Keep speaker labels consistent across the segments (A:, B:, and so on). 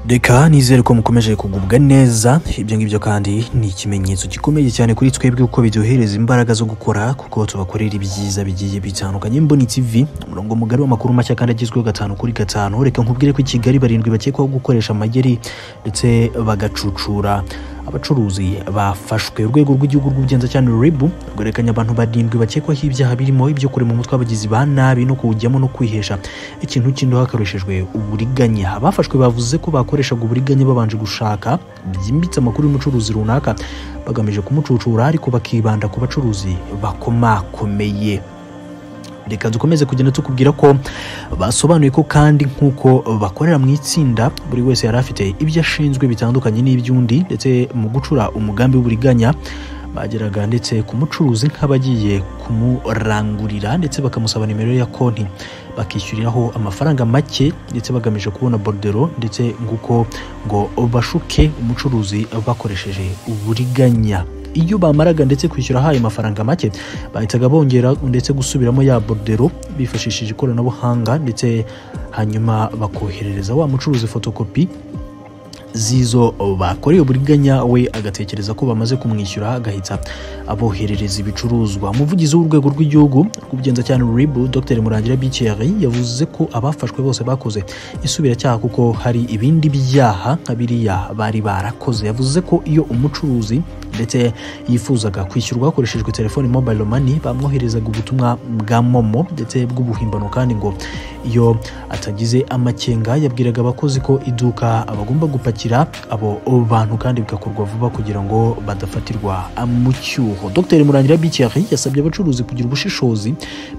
A: Reka nizere ko mukomeje kugubwa neza ibyo ngibyo kandi ni ikimenyetso gikomeye cyane kuri twebwe kuko biduhereza imbaraga zo gukora kuko tubakorera ibyiza bigiye bitandukanye Mboni TV umurongo mugari w'amakuru mashya kandi agezweho gatanu kuri gatanu reka nkubwire ko i Kigali barindwi bakekwaho gukoresha amayeri ndetse bagacucura abacuruzi bafashwe urwego rw'igihugu rw'ubugenzacyaha RIB rwerekanye abantu barindwi bakekwaho ibyaha birimo ibyo kurema umutwe w'abagizi ba nabi no kuwujyamo no kwihesha ikintu kindi hakoreshejwe uburiganya abafashwe bavuze ko bakoreshaga uburiganya babanje gushaka byimbitse amakuru y'umucuruzi runaka bagamije kumucucura ariko bakibanda ku bacuruzi bakomakomeye reka dukomeze kugenda tukubwira ko basobanuye ko kandi nk'uko bakorera mu itsinda buri wese yari afite ibyo ashinzwe bitandukanye n'iby'undi ndetse mu gucura umugambi w'uburiganya bageraga ndetse ku mucuruzi nk'abagiye kumurangurira ndetse bakamusaba nimero ya konti bakishyuriraho amafaranga make ndetse bagamije kubona borudero ndetse nguko ngo bashuke umucuruzi bakoresheje uburiganya iyo bamaraga ndetse kwishyura ayo mafaranga make bahitaga bongera ndetse gusubiramo ya borudero bifashishije ikoranabuhanga ndetse hanyuma bakoherereza wa mucuruzi fotokopi z'izo bakoreye uburiganya we agatekereza ko bamaze kumwishyura agahita aboherereza ibicuruzwa umuvugizi w'urwego rw'igihugu rw'ubugenzacyaha rib dr murangira biceri yavuze ko abafashwe bose bakoze isubiracyaha kuko hari ibindi byaha nka biriya bari barakoze yavuze ko iyo umucuruzi ndetse yifuzaga kwishyurwa hakoreshejwe telefoni mobile money bamwoherezaga ubutumwa bwa momo ndetse bw'ubuhimbano kandi ngo iyo atagize amakenga yabwiraga abakozi ko iduka bagomba gupakira abo bantu kandi bigakorwa vuba kugira ngo badafatirwa mu cyuho dr murangira bikeri yasabye abacuruzi kugira ubushishozi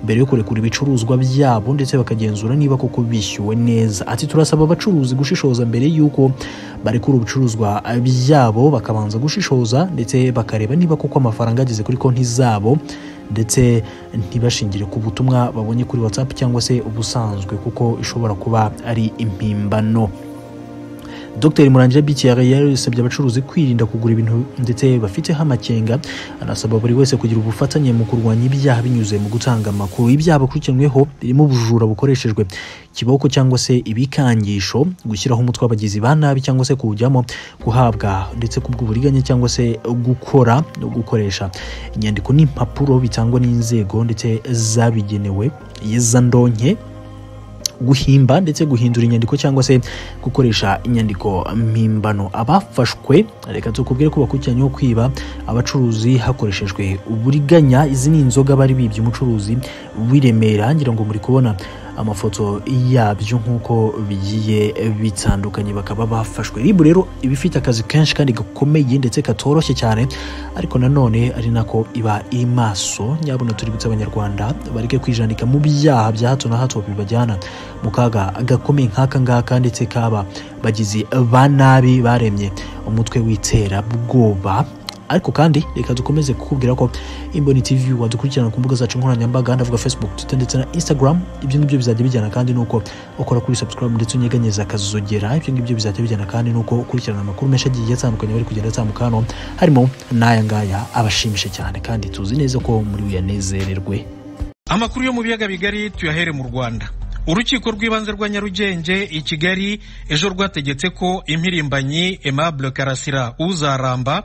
A: mbere yo kurekura ibicuruzwa byabo ndetse bakagenzura niba koko bishyuwe neza ati turasaba abacuruzi gushishoza mbere y'uko barekura ibicuruzwa byabo bakabanza gushishoza ndetse bakareba niba koko amafaranga ageze kuri konti zabo ndetse ntibashingire ku butumwa babonye kuri whatsapp cyangwa se ubusanzwe kuko ishobora kuba ari impimbano dr murangira bcr yasabye abacuruzi kwirinda kugura ibintu ndetse bafiteho amakenga anasaba buri wese kugira ubufatanye mu kurwanya ibyaha binyuze mu gutanga amakuru ibyaha bakurikiranyweho birimo ubujura bukoreshejwe kiboko cyangwa se ibikangisho gushyiraho umutwe w'abagizi ba nabi cyangwa se kuwujyamo guhabwa ndetse kubw'uburiganya cyangwa se gukora no gukoresha inyandiko n'impapuro bitangwa n'inzego ndetse zabigenewe yezandonke guhimba ndetse guhindura inyandiko cyangwa se gukoresha inyandiko mpimbano abafashwe reka tukubwire ko bakurikiranyeho kwiba abacuruzi hakoreshejwe uburiganya izi ni inzoga bari bibye umucuruzi w'iremera ngira ngo muri kubona amafoto yabyo nk'uko bigiye bitandukanye bakaba bafashwe ribu rero iba ifite akazi kenshi kandi gakomeye ndetse katoroshye cyane ariko nanone ari nako iba iri maso nyabona tuributsa abanyarwanda bareke kwijandika mu byaha bya hato na hato bibajyana mu kaga gakomeye nk'aka ngaka ndetse kaba bagizi ba nabi baremye umutwe w'iterabwoba ariko kandi reka dukomeze kukubwira ko imboni tv wadukurikirana ku mbuga zacu nkoranyambaga ndavuga facebook twitter ndetse na instagram ibyo ngibyo bizajya bijyana kandi nuko ukora kuri subscribe ndetse unyeganyeza akazogera ibyo ngibyo bizajya bijyana kandi nuko ukurikirana amakuru menshi agiye atandukanye bari kugenda atambuka hano harimo n'aya ngaya abashimishe cyane kandi tuzi neza ko muri buyanezererwe
B: amakuru yo mu biyaga bigari tuyahere mu rwanda urukiko rw'ibanze rwa nyarugenge i kigali ejo rwategetse ko impirimbanyi aimable karasira uzaramba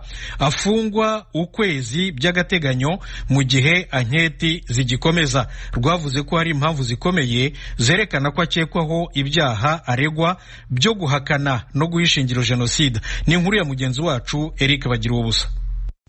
B: afungwa ukwezi by'agateganyo mu gihe anketi zigikomeza rwavuze ko hari impamvu zikomeye zerekana ko akekwaho ibyaha aregwa byo guhakana no guhishingira jenoside ni inkuru ya mugenzi wacu eric bagira ubusa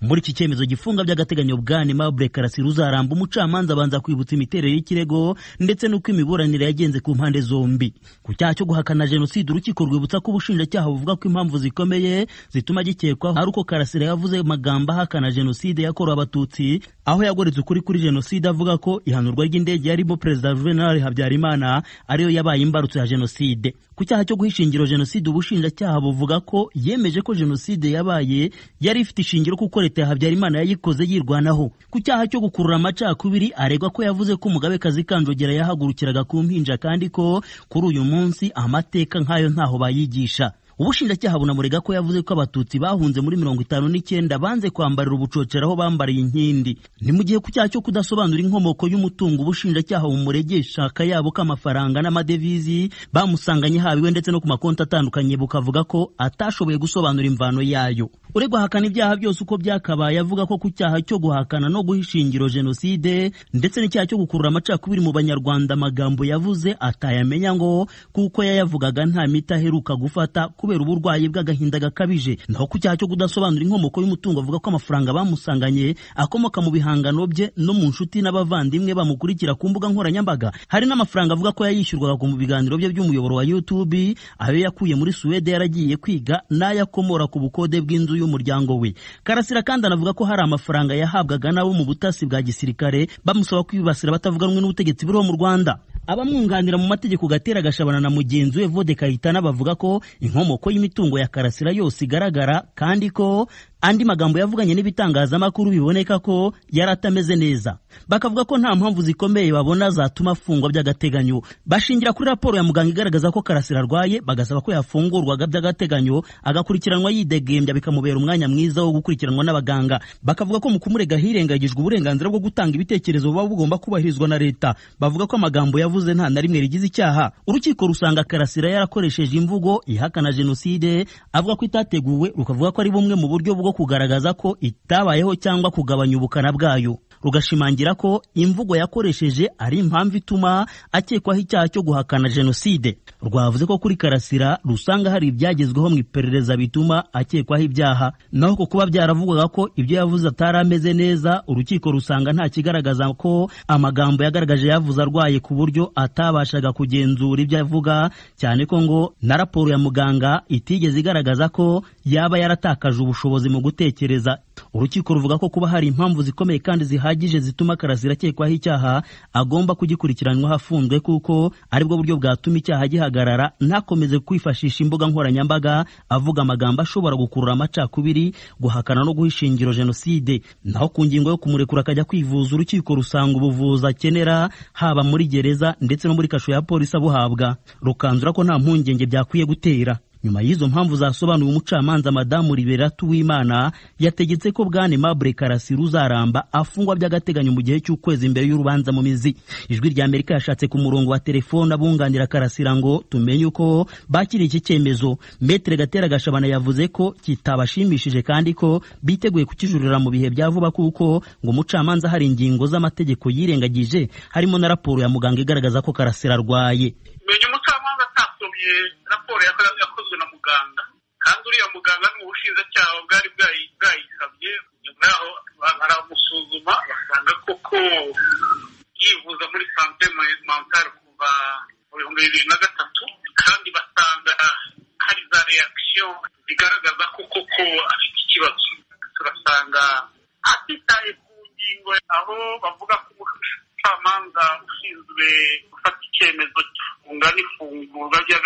C: muri iki cyemezo gifunga by'agateganyo bwana Aimable Karasira uzaramba umucamanza abanza kwibutsa imiterere y'ikirego ndetse n'uko imiburanire yagenze ku mpande zombi ku cyaha cyo guhakana jenoside urukiko rwibutsa ko ubushinjacyaha buvuga ko impamvu zikomeye zituma gikekwaho ari uko Karasira yavuze amagambo ahakana jenoside yakorewe abatutsi aho yagoretse ukuri kuri jenoside avuga ko ihanurwa ry'indege yarimo perezida Juvenal Habyarimana ariyo yabaye imbarutso ya jenoside ku cyaha cyo guhishingiro jenoside ubushinjacyaha buvuga ko yemeje ko jenoside yabaye yari ifite ishingiro kuko leta ya habyarimana yayikoze yirwanaho ku cyaha cyo gukurura amacakubiri aregwa ko yavuze ko umugabekazi kazi kanjogera yahagurukiraga ku mpinja kandi ko kuri uyu munsi amateka nk'ayo ntaho bayigisha ubushinjacyaha bunamurega ko yavuze ko abatutsi bahunze muri mirongo itanu n'icyenda banze kwambarira ubucocera aho bambariye inkindi ni mu gihe ku cyaha cyo kudasobanura inkomoko y'umutungo ubushinjacyaha bumuregesha akayabo k'amafaranga n'amadevizi bamusanganye habiwe ndetse no ku makonti atandukanye bukavuga ko atashoboye gusobanura imvano yayo uregwa ahakana ibyaha byose uko byakabaye avuga ko ku cyaha cyo guhakana no guha ishingiro jenoside ndetse n'icyaha cyo gukurura amacakubiri mu banyarwanda amagambo yavuze atayamenya ngo kuko yayavugaga nta miti aheruka gufata kubera uburwayi bw'agahinda gakabije naho ku cyaha cyo kudasobanura inkomoko y'umutungo avuga ko amafaranga bamusanganye akomoka mu bihangano bye no mu nshuti n'abavandimwe bamukurikira ku mbuga nkoranyambaga hari n'amafaranga avuga ko yayishyurwaga mu biganiro bye by'umuyoboro wa youtube ayo yakuye muri suwede yaragiye kwiga n'ayo akomora ku bukode bw'inzu y'umuryango we karasira kandi anavuga ko hari amafaranga yahabwaga n'abo mu butasi bwa gisirikare bamusaba kwibasira abatavuga rumwe n'ubutegetsi buriho mu rwanda abamwunganira mu mategeko gatera gashabana na mugenzi we vode kayitana bavuga ko inkomoko y'imitungo ya karasira yose igaragara kandi ko andi magambo yavuganye n'ibitangazamakuru biboneka ko yari atameze neza bakavuga ko nta mpamvu zikomeye babona zatuma afungwa by'agateganyo bashingira kuri raporo ya muganga igaragaza ko karasira arwaye bagasaba ko yafungurwaga by'agateganyo agakurikiranwa yidegembya bikamubera umwanya mwiza wo gukurikiranwa n'abaganga bakavuga ko mu kumurega hirengagijwe uburenganzira bwo gutanga ibitekerezo buba bugomba kubahirizwa na leta bavuga ko amagambo yavuze nta na rimwe rigize icyaha urukiko rusanga karasira yarakoresheje imvugo ihakana jenoside avuga ko itateguwe rukavuga ko ari bumwe mu buryo bwo kugaragaza ko itabayeho cyangwa kugabanya ubukana bwayo rugashimangira ko imvugo yakoresheje ari impamvu ituma akekwaho icyaha cyo guhakana jenoside rwavuze ko kuri karasira rusanga hari ibyagezweho mu iperereza bituma akekwaho ibyaha naho ku kuba byaravugwaga ko ibyo yavuze atari ameze neza urukiko rusanga nta kigaragaza ko amagambo yagaragaje yavuze arwaye ku buryo atabashaga kugenzura ibyo avuga cyane ko ngo na raporo ya muganga itigeze igaragaza ko yaba yaratakaje ubushobozi mu gutekereza urukiko ruvuga ko kuba hari impamvu zikomeye kandi zihagije zituma karasira akekwaho icyaha agomba kugikurikiranwaho afunzwe kuko aribwo buryo bwatuma icyaha gihagarara ntakomeze kwifashisha imbuga nkoranyambaga avuga amagambo ashobora gukurura amacakubiri guhakana no guha ishingiro jenoside naho ku ngingo yo kumurekura akajya kwivuza urukiko rusanga ubuvuzi akenera haba muri gereza ndetse no muri kasho ya polisi abuhabwa rukanzura ko nta mpungenge byakwiye gutera nyuma y'izo mpamvu zasobanuye umucamanza madamu liberatu w'imana yategetse ko bwane mabure karasira uzaramba afungwa by'agateganyo mu gihe cy'ukwezi mbere y'urubanza mu mizi ijwi rya amerika yashatse ku murongo wa telefone abunganira karasira ngo tumenye uko bakiriye iki cyemezo metere gatera gashabana yavuze ko kitabashimishije kandi ko biteguye kukijurira mu bihe bya vuba kuko ngo umucamanza hari ingingo z'amategeko yirengagije harimo na raporo ya muganga igaragaza ko karasira arwaye
D: raporo yakozwe na muganga kandi uriya muganga ni ubushinjacyaha bwari bwayisabye nyuma yaho baramusuzuma basanga koko yivuza muri sante mentale kuva mu bihumbi bibiri na gatatu kandi basanga hari za reakisiyo zigaragaza ko koko afite ikibazo turasanga atitaye ku ngingo aho bavuga ko umucamanza ushinzwe gufata icyemezo gifunga n'ifungurwa ry'aga